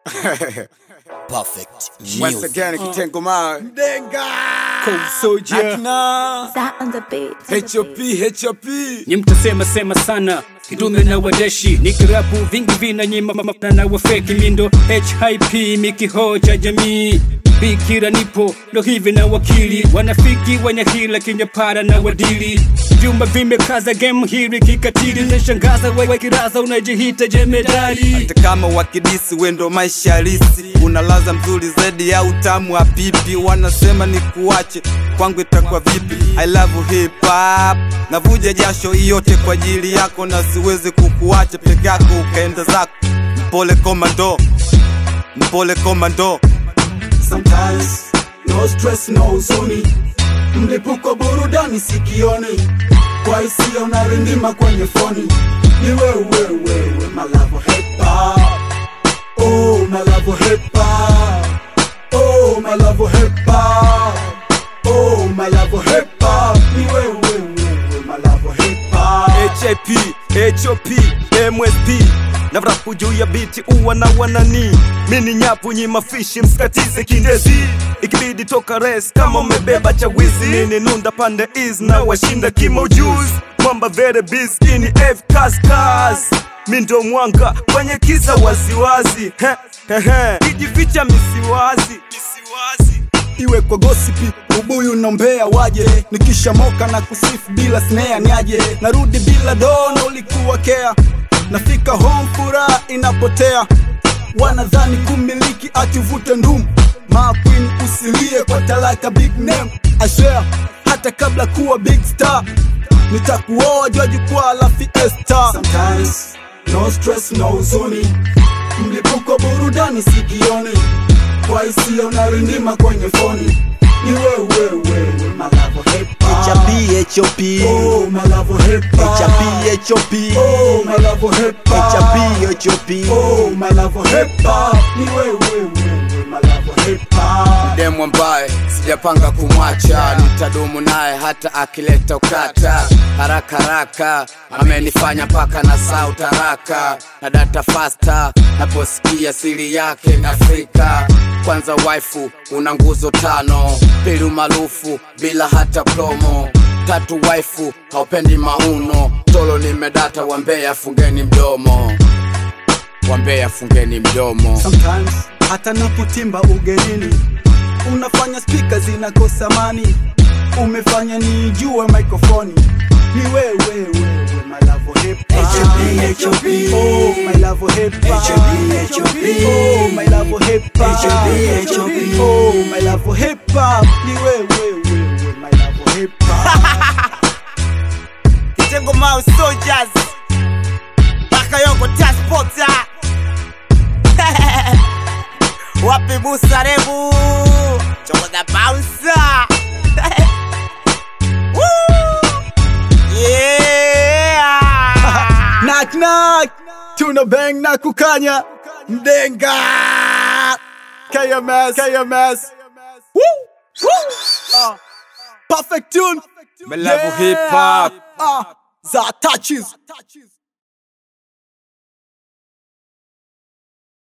Perfect Once news. again, kitengo mawe Denga Soja akina That on the beat. HOP HOP Ni mtasema sema sana kidume na wadeshi nikirapu vingi vina nyima mamana na wafeki mindo HIP mikihoja jamii bikira nipo ndo hivi na wakili wanafiki wenye hila kinyapara na wadili vyumba vimekaza game hili kikatili nashangaza wewe kiraza unajihita jemedali hata kama wakidisi wendo maisha halisi unalaza mzuri zaidi ya utamu wa pipi wanasema ni kuache kwangu itakuwa vipi I love hip hop navuja jasho hii yote kwa ajili yako na siwezi kukuacha peke yako ukaenda zako mpole komando mpole komando sometimes no stress no huzuni mlipuko burudani sikioni kwa hisia unarindima kwenye foni ni wewe wewe malavo hepa oh malavo hepa oh malavo hepa oh malavo hepa ni wewe wewe malavo hepa HIP, HOP, MSP na vrapu juu ya biti uwa na wanani mini nyapu nyima fishi msikatize kindezi ikibidi toka res kama umebeba cha wizi nini nunda pande is na washinda kimo juice mwamba vere biz ini F kaskas mi ndo mwanga kwenye kiza waziwazi He, he, he. kijificha misiwazi misiwazi iwe kwa gosipi ubuyu nombea waje nikishamoka na kusifu bila snea niaje narudi bila dona ulikuwa kea nafika home furaha inapotea wanadhani kumiliki atuvute ndumu maqueen usilie kwa talaka big name I swear hata kabla kuwa big star nitakuoa jua jukwaa la fiesta Sometimes, no stress no huzuni mlipuko burudani sikioni kwa hisia unarindima kwenye foni ni wewe wewe malavo hepa HIP, HOP. oh malavo hepa HIP, HOP. oh malavo hepa HIP, HOP. oh malavo hepa ni wewe wewe malavo hepa demu ambaye sijapanga kumwacha nitadumu naye hata akileta ukata haraka haraka amenifanya mpaka na sau taraka na data fasta naposikia siri yake na Afrika kwanza waifu una nguzo tano pili umaarufu bila hata promo tatu waifu haupendi mauno tolo nimedata wambea fungeni mdomo wambea fungeni mdomo Sometimes hata napotimba ugenini unafanya spika zinakosa mani, umefanya nijue mikrofoni ni wewe wewe malavo hepa HOP, HOP. oh my love hepa HOP, HOP. oh my love hepa HOP, HOP. oh my love hepa ni wewe wewe my love hepa Kitengo Mawe Soldiers Bakayoko Taspota Wapi Musa Rebu Chokoza Bouncer Woo! Yeah knock knock tuna bang na kukanya mdenga KMS KMS Woo! Woo! Ah. perfect tune Malavu hip hop. Ah, za touches